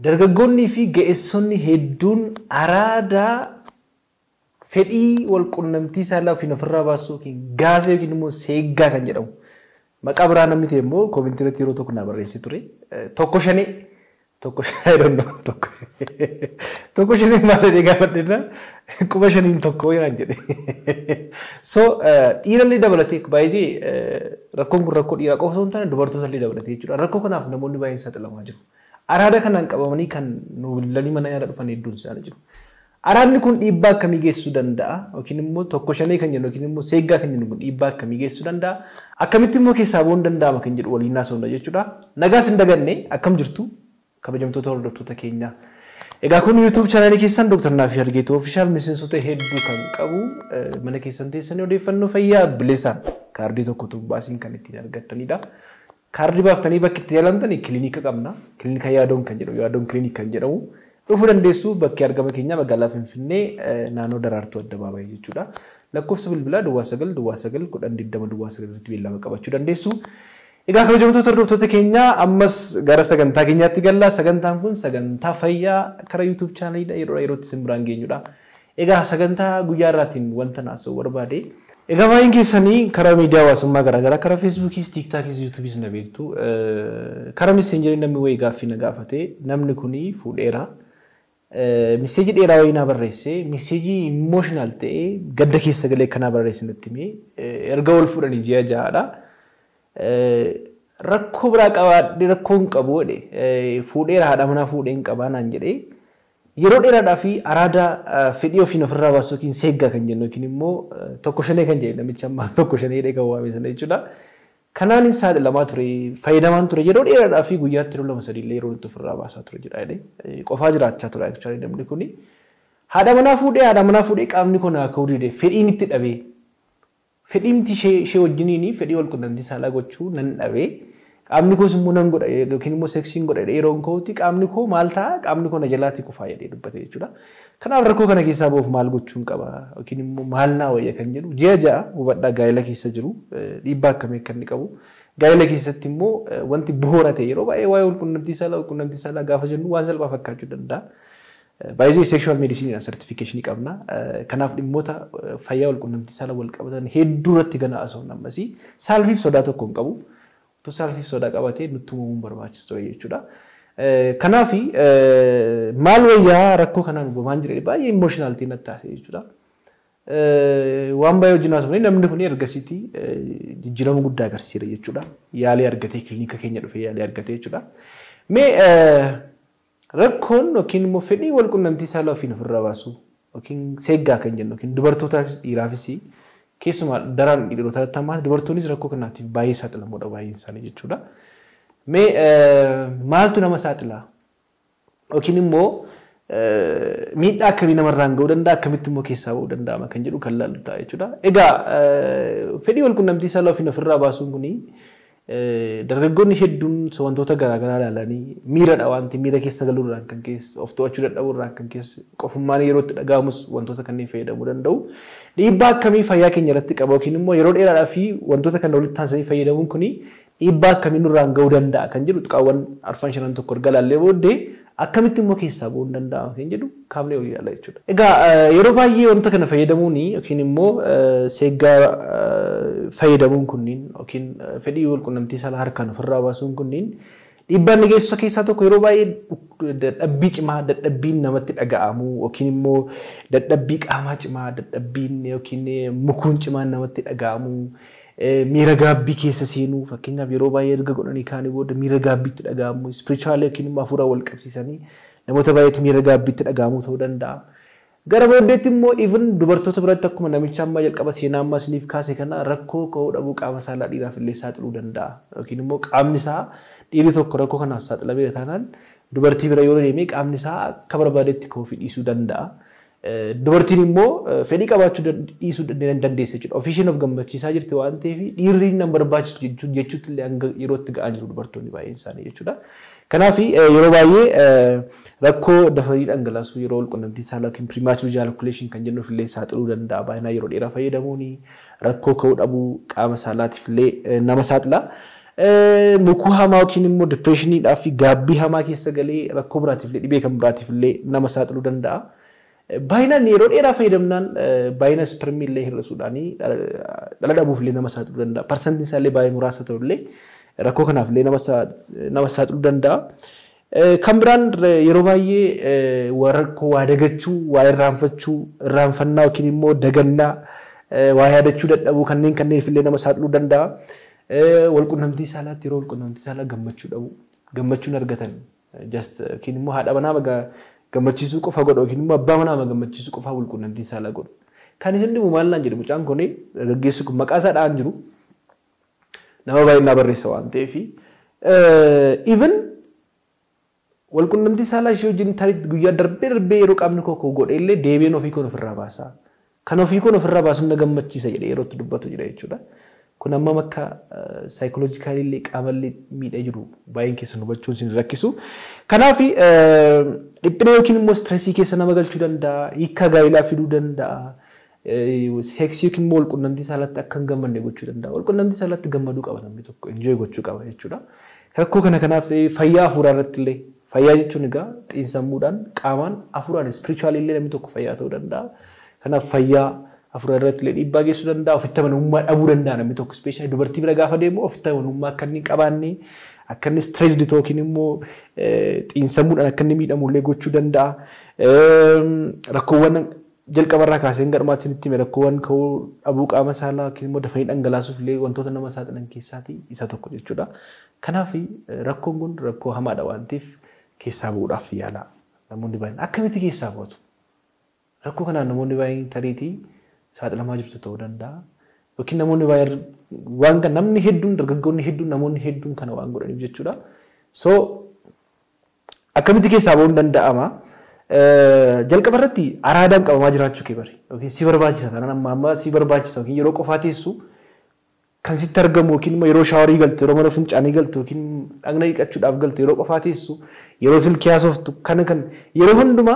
dargaggoonnii fi ga'eessonni hedduun araadaa fedhii wal qunnamtii saalaa ofiin ofirraa baasuu yookiin gaazee yookiin immoo seeggaa kan jedhamu. Maqaa biraa namni ta'e immoo koomintii irratti yeroo tokko naa barreessee ture. Tokko shanee tokko shanee danda'u tokko tokko shanee maal jedhee gaafadheedha quba shaniin tokko yeraan jedhe. So dhiirallee dabalatee baay'ee rakkoon kun rakkoo dhiiraa qofa osoo hin taane dubartootallee dabalatee jechuudha. Rakkoo kanaaf namoonni baay'een saaxilamaa jiru. Araada kanaan qabamanii kan nu bilbilanii mana yaalaa dhufan hedduun isaanii jiru. Araadni kun dhiibbaa akkamii geessisuu danda'a? Yookiin immoo tokko shanee kan jennu yookiin immoo seeggaa kan jennu kun dhiibbaa akkamii geessisuu danda'a? Akkamitti immoo keessaa bu'uun danda'ama kan jedhu waliin haasofna jechuudha. Nagaas hin daganne akkam jirtu kabajamtoota hordoftoota keenyaa. Egaa kun YouTube chaanaalii keessan Dr. Naafi Argeetoo Ofishaal miseensota hedduu kan qabu mana keessan teessanii odeeffannoo fayyaa bilisaan kaardii tokko tokko baasiin kan ittiin argattanidha. Kaardii baaftanii bakki itti yaalamtanii kiliinika qabna. Kiliinika yaadoon kan jedhamu yaadoon kiliinik kan jedhamu. dhufuu dandeessu bakki argama keenya magaalaa Finfinnee naannoo daraartuu addabaabayii jechuudha. Lakkoofsa bilbilaa duwwaa sagal duwwaa sagal kudhan digdama duwwaa sagal irratti beellama qabachuu dandeessu. Egaa kabajamtoota hordoftoota keenyaa ammas gara sagantaa keenyaatti galla. Sagantaan kun sagantaa fayyaa karaa YouTube chaanaliidha yeroo yerootti isin biraan geenyudha. Egaa sagantaa guyyaa irraatiin wanta naasa'u barbaade. Egaa baay'een keessanii karaa miidiyaa hawaasummaa garaagaraa karaa feesbuukiis, tiiktaakis, yuutuubiis na beektu. Karaa meseenjerii namni wayii gaaffii na gaafate namni kuni fuudheera. miseejii dheeraa wayii naa barreessee miseejii imooshinaal ta'ee gadda keessa galee akkanaa barreesse natti himee erga wal fuudhanii ji'a ja'aadha. Rakkoo biraa qabaadhee rakkoo hin qabu jedhe fuudheera haadha manaa fuudhee hin qabaa naan jedhee yeroo dheeraadhaa fi araada fedhii ofiin ofirraa baasu yookiin seeggaa kan jennu yookiin immoo tokko shanee kan jedhe namicha ammaa tokko shanee jedhee kan waame sana jechuudha. Kanaan hin saaxilamaa ture fayyadamaan ture yeroo dheeraadhaa fi guyyaatti yeroo lama sadiillee yeroo itti ofirraa baasaa ture jedha jedhee qofaa jiraachaa ture actually namni kuni. Haadha manaa fuudhee haadha manaa fuudhee qaamni kun haa ka'uu dide fedhiin itti dhabee fedhiin ishee wajjiniin fedhii wal qunnamtii saalaa gochuu nan dhabee qaamni koos immoo nan godha yookiin immoo seksiin godha yeroo ka'utti qaamni koo maal ta'a qaamni koo na jalaatti kufaa jedhee dubbate jechuudha. Kanaaf rakkoo kana keessaa ba'uuf maal gochuun qaba yookiin immoo maal naa wayya kan jedhu ji'a ja'a hubadhaa gaa'ela keessa jiru dhiibbaa akkamii akka inni qabu. Gaa'ela keessatti immoo wanti bu'uura ta'e yeroo baay'ee waa'ee walqunnamtii saalaa walqunnamtii saalaa gaafa jennu waan salphaa fakkaachuu danda'a. Baay'ee sekshuwal meedisiinii sartifikeeshinii qabna. Kanaaf dhimmoota fayyaa walqunnamtii saalaa wal qabatan hedduu irratti gana asoo namasi saalfiif sodaa tokko hin qabu. Utuu saalfiif sodaa qabatee nutti uumamuun barbaachisu jechuudha. Kanaaf maal wayyaa rakkoo kanaan uumamaan jira baay'ee imooshinaal ta'e natti taasise jechuudha. Waan baay'ee wajjin haasofne namni kun ergasiitii jijjiirama guddaa agarsiisa jechuudha. Yaalii argatee kilinika keenya dhufee yaalii argatee jechuudha. Mee rakkoon yookiin immoo fedhii wal qunnamtii saalaa ofiin ofirraa baasu yookiin seeggaa kan jennu yookiin dubartootaafis dhiiraafis keessumaa daraan dhiirotaatti ammaa dubartoonnis rakkoo kanaatiif baay'ee saaxilamoodha baay'een isaanii jechuudha. Mee maaltu nama saaxilaa? Yookiin immoo miidhaa akkamii namarraan ga'uu danda'a akkamitti immoo keessaa ba'uu danda'ama kan jedhu kan laallu ta'a jechuudha. Egaa fedhii wal qunnamtii saalaa ofiin ofirraa baasuun kuni dargaggoonni hedduun wantoota garaagaraa ilaalanii miiradha wanti miira keessa galuurraan kan keessa of to'achuu dadhabuurraan kan keessa qofummaan yeroo itti dhaga'amus wantoota kanneen fayyadamuu danda'u. Dhiibbaa akkamii fayyaa keenya irratti qaba yookiin immoo yeroo dheeraadhaa fi wantoota kana walitti aansanii fayyadamuun kuni dhiibbaa akkamii nurraan ga'uu danda'a kan jedhu xiqqaawwan arfan shanan tokko erga laallee booddee akkamitti immoo keessaa ba'uu danda'ama kan jedhu kaafnee olii ilaala jechuudha. Egaa yeroo baay'ee wanta kana fayyadamuun yookiin immoo seeggaa fayyadamuun kunniin yookiin fedhii wal qunnamtii saalaa harkaan ofirraa baasuun kunniin dhiibbaa inni geessisu keessaa tokko yeroo baay'ee dadhabbii cimaa dadhabbiin namatti dhaga'amu yookiin immoo dadhabbii qaamaa cimaa dadhabbiin yookiin mukuun cimaan namatti dhaga'amu. miira gaabbii keessa seenuu fakkeenyaaf yeroo baay'ee erga godhanii kaanii booda miira gaabbiitti dhaga'amu ispirichuwaalee yookiin immoo hafuura wal qabsiisanii namoota baay'eetti miira gaabbiitti dhaga'amu ta'uu danda'a. Gara booddeetti immoo even dubartoota biratti akkuma namicha ammaa jalqaba seenaa ammaa isiniif kaase kana rakkoo ka'uu dhabuu qaama saalaa dhiiraaf illee saaxiluu danda'a yookiin immoo qaamni isaa dhiirri tokko rakkoo kanaaf saaxilamee taanaan dubartii bira yoo deemee qaamni isaa akka barbaadetti ka'uu fi dhiisuu danda'a. Dubartiin immoo fedhii qabaachuu dhiisuu dandeessa jechuudha. Ofiishiin of gammachiisaa jirti waan ta'eef dhiirri nan barbaachisu jechuutti illee hanga yerootti ga'aa jiru dubartoonni baay'een isaanii jechuudha. Kanaaf yeroo baay'ee rakkoo dafanii dhangalaasuu yeroo walqunnamtii saalaa yookiin pirimaachuu jaalkuleeshin kan jennuuf illee saaxiluu danda'a. Baay'inaan yeroo dheeraa fayyadamuun rakkoo ka'uu dhabuu qaama saalaatiif illee nama saaxila. Mukuu hamaa yookiin immoo dipireeshiniidhaa fi gaabbii hamaa keessa galee rakkoo biraatiif illee dhibee kan biraatiif illee nama saaxiluu danda'a. Baay'inaan yeroo dheeraa fayyadamnaan baay'ina ispermii illee hir'isuudhaan dhala dhabuuf illee nama saaxiluu danda'a. Parsantiin isaa illee baay'ee muraasa ta'u illee rakkoo kanaaf illee nama saaxiluu danda'a. Kan biraan yeroo baay'ee rakkoo waa dagachuu, waa irraanfachuu, irraanfannaa yookiin immoo dagannaa, waa yaadachuu dadhabuu kanneen kanneef illee nama saaxiluu danda'a. Walqunnamtii saalaatti yeroo walqunnamtii saalaa gammachuu dhabu, gammachuun argatan just yookiin immoo haadha manaa gammachiisuu qofa godhu yookiin immoo abbaa manaa gammachiisuu qofa walqunnamtii saalaa godhu. Kan isin dhibu maal naan jedhu mucaan kun gaggeessu kun maqaa isaa dhaan jiru nama baay'inaa barreessa waan ta'eef even walqunnamtii saalaa ishee wajjin tarii guyyaa darbee darbee yeroo qaamni koo godhe illee deebiin ofii kun ofirraa baasa. Kan ofii kun ofirraa baasu na gammachiisa jedhee yeroo itti dubbatu jira jechuudha. Kun amma akka saayikoloojikaalii illee qaamallee miidhee jiru baay'een keessan hubachuun isin rakkisu. Kanaaf dhiphina yookiin immoo istireesii keessa nama galchuu danda'a, hiika gaa'ilaa fiduu danda'a. Seeksii yookiin immoo walqunnamtii saalaatti akka hin gammanne gochuu danda'a. Walqunnamtii saalaatti gammaduu qaba namni tokko, injooy gochuu qaba jechuudha. Rakkoo kana kanaaf fayyaa hafuuraa irratti illee fayyaa jechuun egaa xiinsammuudhaan qaamaan hafuuraan ispirichuwaalii illee namni tokko fayyaa ta'uu danda'a. Kanaaf fayyaa hafuura irratti illee dhiibbaa geessuu danda'a. Ofitti amanamummaa dhabuu danda'a namni tokko ispeeshaali dubartii bira gaafa deemu ofitti amanamummaa akka inni qabaanne akka inni stireesdi yookiin immoo xiinsammuudhaan akka inni miidhamu illee gochuu danda'a. Rakkoowwan jalqabarraa kaasee hanga dhumaatti isinitti hime rakkoowwan ka'uu dhabuu qaama saalaa yookiin immoo dafanii dhangalaasuuf illee wantoota nama saaxilan keessaatii isa tokko jechuudha. Kanaaf rakkoon kun rakkoo hamaadha waan ta'eef keessaa bu'uudhaaf yaala namoonni baay'een akkamitti keessaa bu'atu? Rakkoo kanaan namoonni baay'een tariitii saaxilamaa jirtu ta'uu danda'a. Yookiin namoonni baay'een waan kan namni hedduun dargaggoonni hedduun namoonni hedduun kana waan godhaniif jechuudha. So akkamitti keessaa bu'uun danda'ama? Jalqaba irratti araadaan qabamaa jiraachuu kee bari. Yookiin si barbaachisa taanaan amma amma si barbaachisa yookiin yeroo qofaa teessu kan sitti argamu yookiin immoo yeroo shaawarii galtu yeroo mana fincaanii galtu yookiin dhagna dhiqachuudhaaf galtu yeroo qofaa teessu yeroo silkii haasoftu kana kan yeroo hundumaa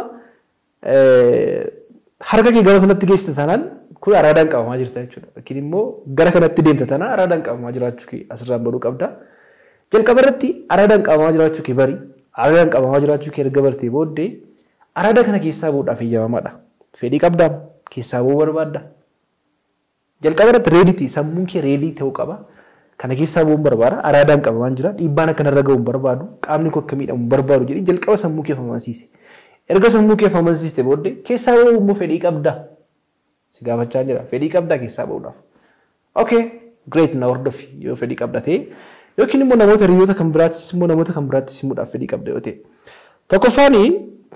harka kee gara sanatti geessite taanaan kun araadaan qabamaa jirta jechuudha. Yookiin immoo gara kanatti deemta taanaan araadaan qabamaa jiraachuu kee asirraan baruu qabda. Jalqaba irratti araadaan qabamaa jiraachuu kee bari araadaan qabamaa jiraachuu kee erga bartee booddee araada kana keessaa bu'uudhaaf eeyyamamaadha. Fedhii qabdaa keessaa bu'uu barbaadda. Jalqaba irratti reeditii sammuun kee reedii ta'uu qaba. Kana keessaa bu'uun barbaada. Araadaan qabamaan jira. Dhiibbaan akka narra ga'uun barbaadu. Qaamni koo akka miidhamu barbaadu jedhee jalqaba sammuu kee amansiise. Erga sammuu kee amansiiste booddee keessaa bu'uu immoo fedhii qabdaa. Si gaafachaa jira. Fedhii qabdaa keessaa bu'uudhaaf. Okay, great na hordofi yoo fedhii qabda ta'e. Yookiin immoo namoota hiriyoota kan biraattis immoo namoota kan biraattis himuudhaaf fedhii qabda yoo ta'e. Tokkoffaanii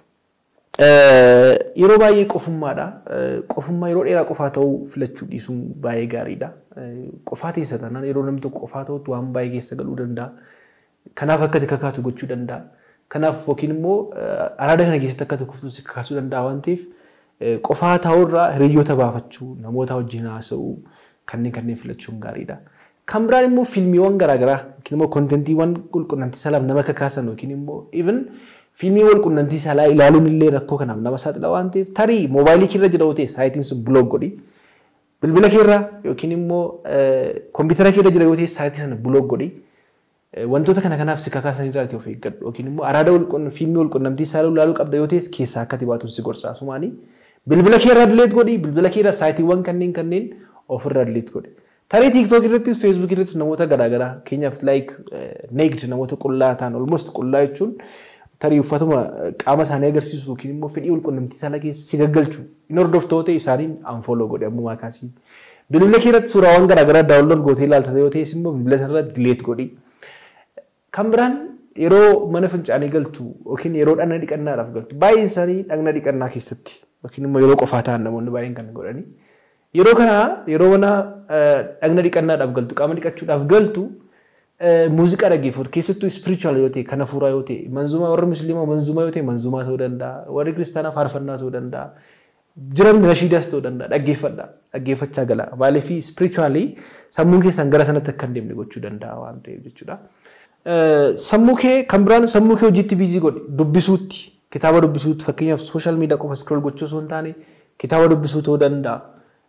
yeroo baay'ee qofummaadha. Qofummaa yeroo dheeraa qofaa ta'uu filachuu dhiisuun baay'ee gaariidha. Qofaa teessa taanaan yeroo namni tokko qofaa ta'utti waan baay'ee keessa galuu danda'a. Kanaaf akka kakaatu gochuu danda'a. Kanaaf yookiin immoo araada kana keessatti akka kuftuu si kakaasuu danda'a waan ta'eef qofaa ta'uurraa hiriyoota baafachuu, namoota wajjin haasa'uu kanneen kanneen filachuun gaariidha. Kan biraan immoo fiilmiiwwan garaagaraa yookiin immoo kontentiiwwan qulqunnamtii salaaf nama kakaasan yookiin immoo even fiilmii wal qunnamtii saalaa ilaaluun illee rakkoo kanaaf nama saaxila waan ta'eef tarii moobaayilii keerra jira ta'e saayitiin sun buloog godhi. Bilbila keerra yookiin immoo koompitara keerra jira yoo ta'e saayitii sana buloog godhi. Wantoota kana kanaaf si kakaasan irraati of eeggadhu yookiin immoo araada fiilmii wal qunnamtii saalaa ilaaluu qabda yoo ta'es keessaa akka baatuun si gorsaa sumaanii. Bilbila keerra dileet godhi bilbila keerra saayitiiwwan kanneen kanneen ofirra dileet godhi. Tarii tiiktook irrattis feesbuuk irrattis namoota garaagaraa keenyaaf laayik neegd namoota qullaa ta'an olmost qullaa jechuun tarii uffatuma qaama isaanii agarsiisu yookiin immoo fedhii walqunnamtii saalaa keessa si gaggalchu hin hordoftoota ta'e isaaniin anfooloo godhe ammumaa kaasii. Bilbila kee irratti suuraawwan garaagaraa daawwanlood gootee ilaalta yoo ta'es immoo bilbila sanarra dileet godhi. Kan biraan yeroo mana fincaanii galtu yookiin yeroo dhagna dhiqannaadhaaf galtu baay'een isaanii dhagna dhiqannaa keessatti yookiin immoo yeroo qofaa ta'an namoonni baay'een kan godhani. Yeroo kana yeroo mana dhagna dhiqannaadhaaf galtu qaama dhiqachuudhaaf galtu muuziqaa dhaggeeffatu keessattuu spiritual yoo ta'e kan hafuuraa yoo ta'e manzumaa warri musliimaa manzumaa yoo ta'e manzumaa ta'uu danda'a warri kiristaanaa faarfannaa ta'uu danda'a jiran nashiidaas ta'uu danda'a dhaggeeffadha dhaggeeffachaa gala maaliif spiritually sammuun keessan gara sanatti akka hin deemne gochuu danda'a waan ta'eef jechuudha. Sammuu kee kan biraan sammuu kee hojiitti biizii godhe dubbisuutti kitaaba dubbisuutti fakkeenyaaf sooshaal miidiyaa qofa scroll gochuu osoo hin taane kitaaba dubbisuu ta'uu danda'a.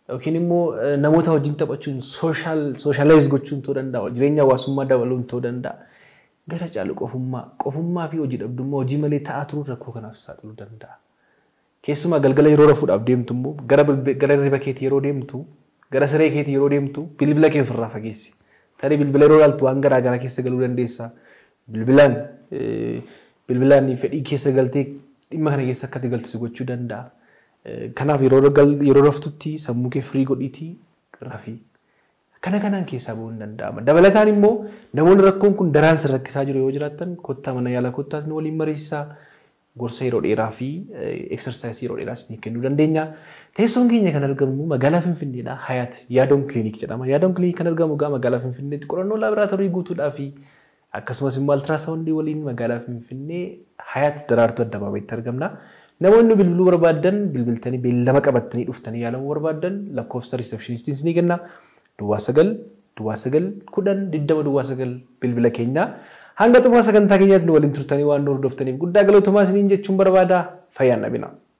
yookiin immoo namoota wajjin taphachuun sooshaalaayis gochuun ta'uu danda'a jireenya hawaasummaa dabaluun ta'uu danda'a. Gara caalu qofummaa qofummaa fi hojii dhabdummaa hojii malee ta'aa turuun rakkoo kanaaf saaxiluu danda'a. Keessumaa galgala yeroo rafuudhaaf deemtu immoo gara riba keetii yeroo deemtu gara siree keetii yeroo deemtu bilbila kee ofirraa fageessi. Tarii bilbila yeroo ilaaltu waan garaa garaa keessa galuu dandeessa. Bilbilaan bilbilaan fedhii keessa galtee dhimma kana keessa akka galtu gochuu danda'a. Kanaaf yeroo raftutti sammuu kee firii godhiitii rafii. Kana kanaan keessaa bahuun danda'ama. Dabalataan immoo namoonni rakkoon kun daraan si rakkisaa jiru yoo jiraattan kottaa mana yaalaa kottaas ni waliin mariisisaa. Gorsa yeroo dheeraa fi eksarsaayisii yeroo dheeraa isin kennuu dandeenya. Teessoon keenya kan argamu magaalaa Finfinneedha. Hayaat Yaadoon Kiliinik jedhama. Yaadoon Kiliinik kan argamu egaa magaalaa Finfinneetti qorannoo laaboraatoorii guutuudhaa fi akkasumas immoo altiraasaawundii waliin magaalaa Finfinnee Hayaat Daraartuu Addabaabayitti argamna. Namoonni bilbiluu barbaadan bilbiltanii beellama qabattanii dhuftanii yaalamuu barbaadan lakkoofsa riisepshinistiin isinii kenna. Duwwaa sagal duwwaa sagal kudhan digdama duwwaa sagal bilbila keenya. Hanga xumura sagantaa keenyaatti nu waliin turtanii waan nu hordoftaniif guddaa galatoomaa isiniin jechuun barbaada. Fayyaan dhabina.